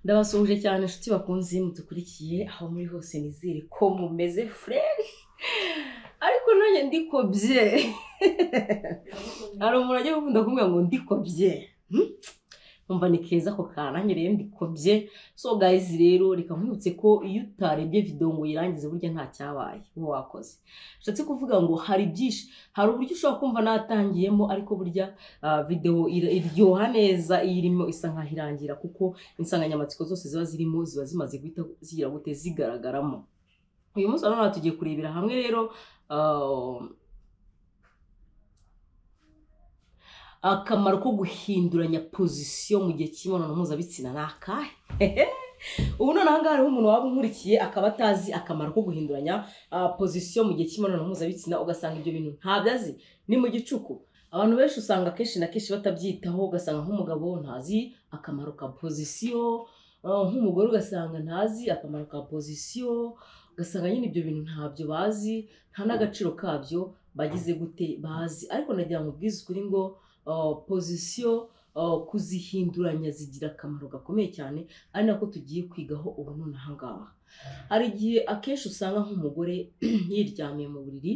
ndabasuhuje cyane inshuti bakunze iyo mudukurikiye aho muri hose nizere ko mumeze furere ariko nanjye ndikobye hari umuntu ajya gukunda kumbwira ngo ndikobye hmm? umva ni keza ako kantu nanjye rero ndikobye so guys rero reka nkwibutse ko iyo utarebye video ngo uyirangize burya nta cyabaye uwo wakoze bishatse kuvuga ngo hari byinshi hari uburyo ushobora kumva natangiyemo ariko burya ah, video ira- iryoha neza iyo irimo isa nkaho irangira kuko insanganyamatsiko zose ziba zirimo ziba zimaze guhita zigira gute zigaragaramo uyu munsi urabona tugiye kurebera hamwe rero ah, akamaro ko guhinduranya pozisiyo mu gihe cy'imibonano mpuzabitsina ni akahe ubu none aha ngaha hariho umuntu waba unkurikiye akaba atazi akamaro ko guhinduranya ah, pozisiyo mu gihe cy'imibonano mpuzabitsina ugasanga ibyo bintu ntabyo azi ni mu gicuku abantu benshi usanga akenshi na kenshi batabyitaho ugasanga nk'umugabo ntazi akamaro ka pozisiyo ah, nk'umugore ugasanga ntazi akamaro ka pozisiyo ugasanga nyine ibyo bintu ntabyo bazi nta n'agaciro kabyo bagize gute bazi ariko nagira ngo ubwize ukuri ngo uh, pozisiyo uh, kuzihinduranya zigira akamaro gakomeye cyane ari nako tugiye kwigaho ubu none aha ngaha hari igihe akenshi usanga nk'umugore yiryamiye mu buriri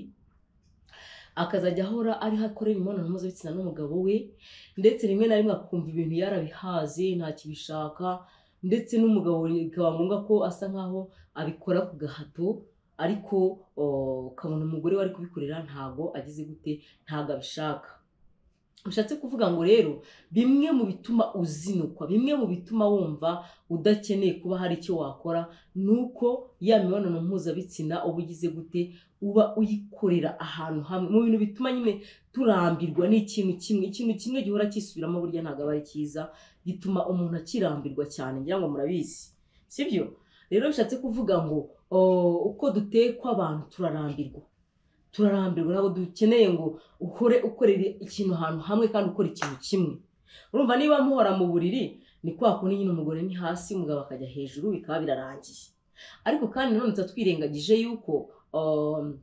akazajya ahora ariho akorera imibonano mpuzabitsina n'umugabo we ndetse rimwe na rimwe akumva ibintu yarabihaze ntakibishaka ndetse n'umugabo bikaba ngombwa ko asa nkaho abikora ku gahato ariko o, ukabona umugore we ari kubikorera ntago agize gute ntago abishaka bishatse kuvuga ngo rero bimwe mu bituma uzinukwa bimwe mu bituma wumva udakeneye kuba hari icyo wakora ni uko ya mibonano mpuzabitsina uba ugize gute uba uyikorera ahantu hamwe mu bintu bituma nyine turambirwa ni ikintu kimwe ikintu kimwe gihora kisubiramo burya ntabwo aba ari cyiza gituma umuntu akirambirwa cyane ngira ngo murabizi sibyo rero bishatse kuvuga ngo o, uko dutekwa abantu turarambirwa turarambirwa ntabwo dukeneye ngo uhore ukorera ikintu ahantu hamwe kandi ukora ikintu kimwe urumva niba muhora mu buriri ni kwa kundi nyine umugore ni hasi umugabo akajya hejuru bikaba birarangiye ariko kandi nanone tuba twirengagije yuko um,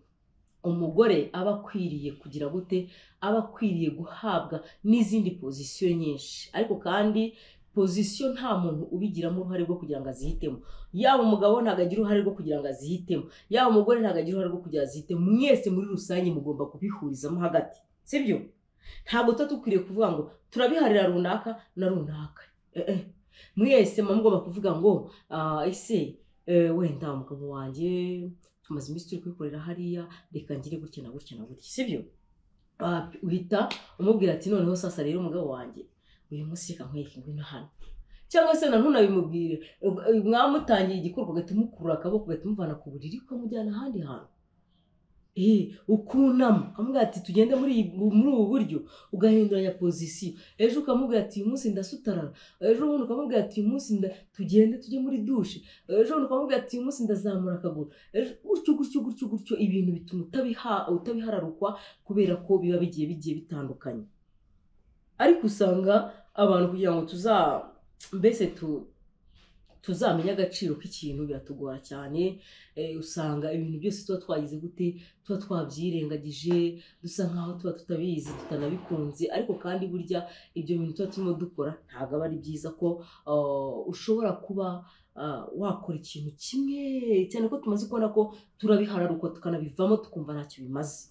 umugore aba akwiriye kugira gute aba akwiriye guhabwa n'izindi pozisiyo nyinshi ariko kandi pozisiyo nta muntu ubigiramo uruhare rwo kugira ngo azihitemo yaba umugabo ntabwo agira uruhare rwo kugira ngo azihitemo yaba umugore ntabwo agira uruhare rwo kugira ngo azihitemo mwese muri rusange mugomba kubihurizamo hagati sibyo ntabwo tuba dukwiriye kuvuga ngo turabiharira runaka na runaka Eh, eh. mwese muba mugomba kuvuga ngo "Ah, ese eh, wenda umugabo wanjye tumaze iminsi turi kubikorera hariya reka ngire gutya na gutya na gutya sibyo Ah, uhita umubwira ati noneho sasa rero umugabo wanjye uyu munsi reka nkwereke ngwino hano cyangwa se na none abimubwire mwamutangiye igikorwa ugahita umukurura akaboko ugahita umuvana ku buriri ukamujyana ahandi hantu ee ukunama ukamubwira ati tugende muri iyi- muri ubu buryo ugahinduranya pozisiyo ejo ukamubwira ati uyu munsi ndasutarara ejo bundi ukamubwira ati uyu munsi nda- tugende tujye muri dushe ejo bundi ukamubwira ati uyu munsi ndazamura akaguru ejo gutyo gutyo gutyo gutyo ibintu bituma utabiha- utabihararukwa kubera ko biba bigiye bigiye bitandukanye ariko usanga abantu kugira ngo tuza mbese tu tuzamenye agaciro k'ikintu biratugora cyane eh, usanga ibintu byose tuba twagize gute tuba twabyirengagije dusa nkaho tuba tutabizi tutanabikunze ariko kandi burya ibyo bintu tuba turimo dukora ntabwo aba ari byiza ko ah, ushobora kuba ah, wakora ikintu kimwe cyane ko tumaze kubona ko turabihararuka tukanabivamo tukumva ntacyo bimaze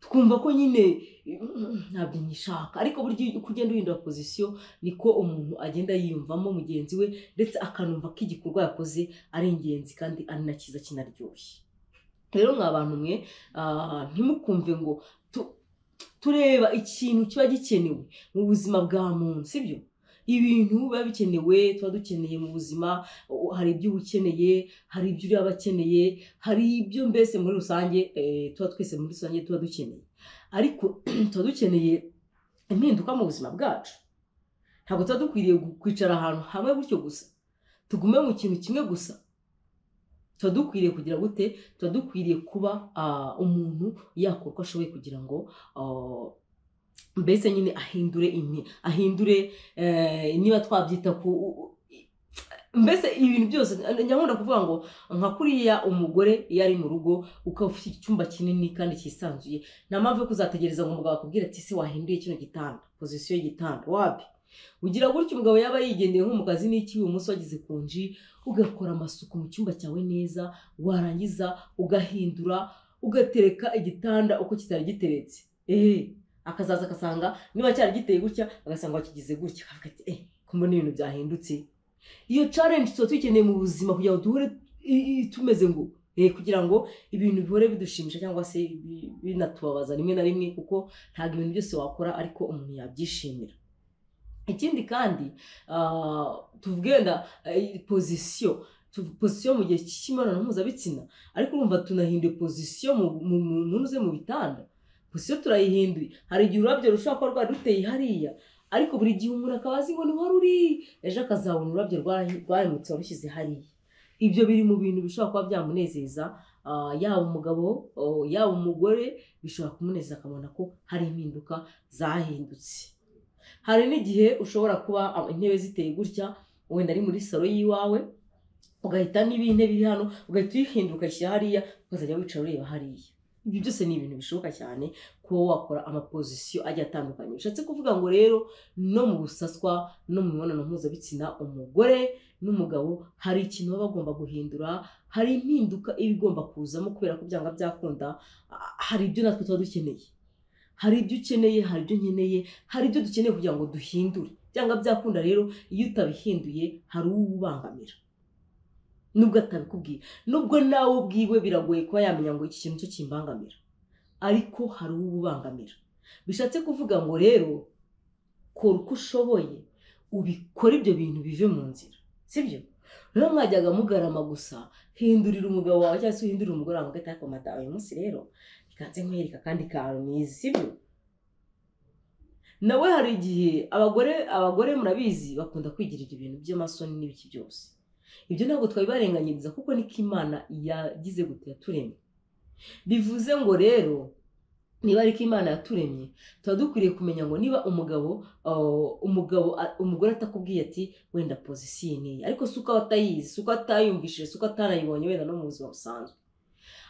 twumva ko nyine mm, ntabyo nyishaka ariko burya uko ugenda uhindura pozisiyo niko umuntu agenda yiyumvamo mugenzi we ndetse akanumva ko igikorwa yakoze ari ingenzi kandi ari na cyiza kinaryoshye rero mwa bantu mwe ah, ntimukumve ngo tu- tureba ikintu kiba gikenewe mu buzima bwa muntu sibyo ibintu biba bikenewe tuba dukeneye mu buzima u- hari ibyo uba ukeneye hari ibyo uriya aba akeneye hari ibyo mbese muri rusange eh, tuba twese muri rusange tuba dukeneye ariko tuba dukeneye impinduka mu buzima bwacu ntabwo tuba dukwiriye gu- kwicara ahantu hamwe gutyo gusa tugume mu kintu kimwe gusa tuba dukwiriye kugira gute tuba dukwiriye kuba ah, umuntu yakora uko ashoboye kugira ngo ah, mbese nyine ahindure imi- ahindure eh, niba twabyita ku u- u- i- mbese ibintu byose nyakunda kuvuga ngo nka kuriya umugore iyo ari mu rugo ukaba ufite icyumba kinini kandi cyisanzuye nta mpamvu yo kuzategereza ngo umugabo akubwire ati ese wahinduye kino gitanda pozisiyo y'igitanda wapi ugira gutya umugabo yaba yigendeye nko mu kazi n'iki ibumoso wageze ku nji ugakora amasuku mu cyumba cyawe neza warangiza ugahindura ugatereka igitanda uko kitari giteretse eee akazaza agasanga niba cyari giteye gutya agasanga wakigize gutya akavuga ati eee kumbe n'ibintu byahindutse iyo challenge tuba tuyikeneye mu buzima kugira ngo duhore i- i- tumeze ngo eh, kugira ngo ibintu bihore bidushimisha cyangwa se bi- binatubabaza rimwe na rimwe kuko ntabwo ibintu byose wakora ariko umuntu yabyishimira ikindi kandi ah, tuvuge wenda eh, pozisiyo tu- pozisiyo mu gihe cy'imibonano mpuzabitsina ariko urumva tunahinduye pozisiyo mu- mu- mu muntu uze mu bitanda pozisiyo turayihinduye hari igihe ururabyo rushobora kuba rwari ruteye hariya ariko buri gihe umuntu akaba azi ngo ni ho ruri ejo akazabona ururabyo rwari- rwaremutse warushyize hariya ibyo biri mu bintu bishobora kuba byamunezeza ah, yaba umugabo oh, yaba umugore bishobora kumunezeza akabona ko hari impinduka zahindutse hari n'igihe ushobora kuba ah, intebe ziteye gutya wenda ari muri salo y'iwawe ugahita niba iyi ntebe iri hano ugahita uyihindura ukayishyira hariya ukazajya wicara ureba hariya ibyo byose ni ibintu bishoboka cyane kuba wakora amapozisiyo agiye atandukanye bishatse kuvuga ngo rero no mu busaswa no mu mibonano mpuzabitsina umugore n'umugabo hari ikintu baba bagomba guhindura hari impinduka iba igomba kuzamo kubera ko byanga byakunda ah, hari ibyo natwe tuba dukeneye hari ibyo ukeneye hari ibyo nkeneye hari ibyo dukeneye kugira ngo duhindure byanga byakunda rero iyo utabihinduye hari uwo ubangamira nubwo atabikubwiye nubwo nawe ubwiwe biragoye kuba yamenya ngo iki kintu cyo kimbangamira ariko hari uwo ubangamira bishatse kuvuga ngo rero kora uko ushoboye ubikore ibyo bintu bive mu nzira sibyo rero mwajyaga mugarama gusa hindurira umugabo wawe cyangwa se uhindurire umugore wawe hagati ariko madamu uyu munsi rero ikanze nkwereka kandi kantu nizi sibyo nawe hari igihe abagore abagore murabizi bakunda kwigira ibyo bintu by'amasoni n'ibiki byose ibyo ntabwo twabibarenganyiriza kuko niko imana yagize gutya yaturemye bivuze ngo rero niba ariko imana yaturemye tuba dukwiriye kumenya ngo niba umugabo uh, umugabo a- umugore atakubwiye ati wenda pozisiyo iyi niyi ariko si uko aba atayizi si uko atayumvishije si uko atanayibonye wenda no mu buzima busanzwe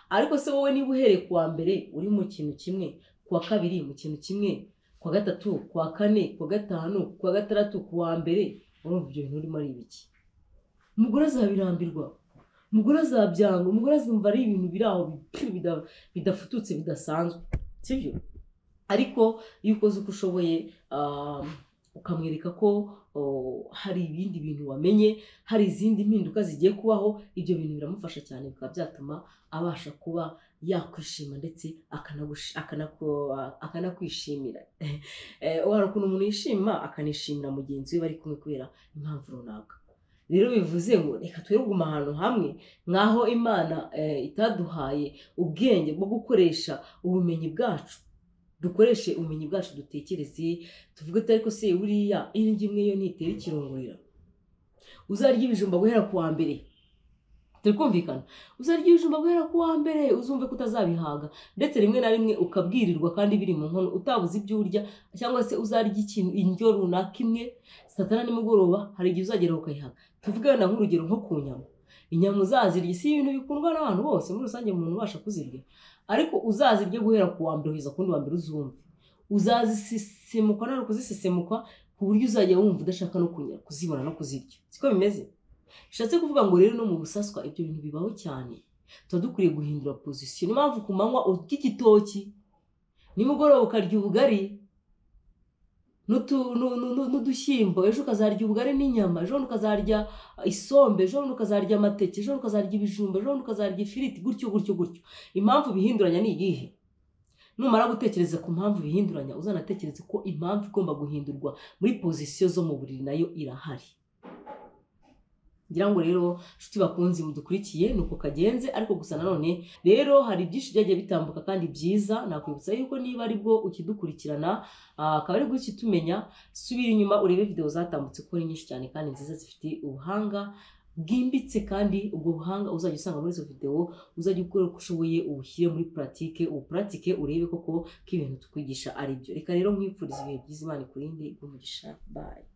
ariko se wowe niba uhereye ku wa mbere uri mu kintu kimwe ku wa kabiri mu kintu kimwe ku wa gatatu ku wa kane ku wa gatanu ku wa gatandatu ku wa mbere urumva ibyo bintu urimo ari ibiki umugore azabirambirwa umugore azabyanga umugore azumva ari ibintu biri aho bi- bida- bidafututse bidasanzwe sibyo ariko iyo ukoze uko ushoboye ah, ukamwereka ko oh, hari ibindi bintu wamenye hari izindi mpinduka zigiye kubaho ibyo bintu biramufasha cyane bikaba byatuma abasha kuba yakwishima ndetse akanagushi- akanako- akanakwishimira Eh, hari ukuntu umuntu yishima akanishimira mugenzi we bari kumwe kubera impamvu runaka rero bivuze ngo reka twe kuguma ahantu hamwe nk'aho imana eh, itaduhaye ubwenge bwo gukoresha ubumenyi bwacu dukoreshe ubumenyi bwacu dutekereze tuvuge ati ariko se buriya indyo imwe yo ntitera ikirungurira uzarya ibijumba guhera ku wa mbere turi kumvikana uzarya ibijumba guhera ku wa mbere uzumve ko utazabihaga ndetse rimwe na rimwe ukabwirirwa kandi biri mu nkono utabuze ibyo urya cyangwa se uzarya ikintu indyo runaka imwe saa tanu na nimugoroba hari igihe uzagera ukayihaga tuvuge wenda nk'urugero nko ku nyama inyama uzazirya si ibintu bikundwa n'abantu bose muri rusange umuntu ubasha kuzirya ariko uzazirya guhera ku wa mbere kugeza ku wundi wa mbere uzumve uzazisesemukwa nari ukuzisesemukwa ku buryo uzajya wumva udashaka no kunya kuzibona no kuzirya siko bimeze bishatse kuvuga ngo rero no mu busaswa ibyo bintu bibaho cyane tuba dukwiriye guhindura pozisiyo niyo mpamvu ku manywa urya igitoki nimugoroba ukarya ubugari n'utu- nu- nu- nu- n'udushyimbo ejo ukazarya ubugari n'inyama ejo bundi ukazarya isombe ejo bundi ukazarya amateke ejo bundi ukazarya ibijumba ejo bundi ukazarya ifiriti gutyo gutyo gutyo impamvu bihinduranya ni iyihe numara gutekereza ku mpamvu bihinduranya uzanatekereze ko impamvu igomba guhindurwa muri pozisiyo zo mu buriri nayo irahari ngira ngo rero nshuti bakunzi mudukurikiye ni uko kagenze ariko gusa nanone rero hari byinshi byagiye bitambuka kandi byiza nakwibutsa yuko niba ari bwo ukidukurikirana ah, akaba ari gutya utumenya subira inyuma urebe videwo zatambutse kuko ari nyinshi cyane kandi nziza zifite ubuhanga bwimbitse kandi ubwo buhanga uzajya usanga muri izo videwo uzajya ukora uko ushoboye ubushyire muri puratike ubupuratike urebe koko ko ibintu tukwigisha ari byo reka rero nkwifuriza ibihe byiza imana ikurinde igumugisha bayi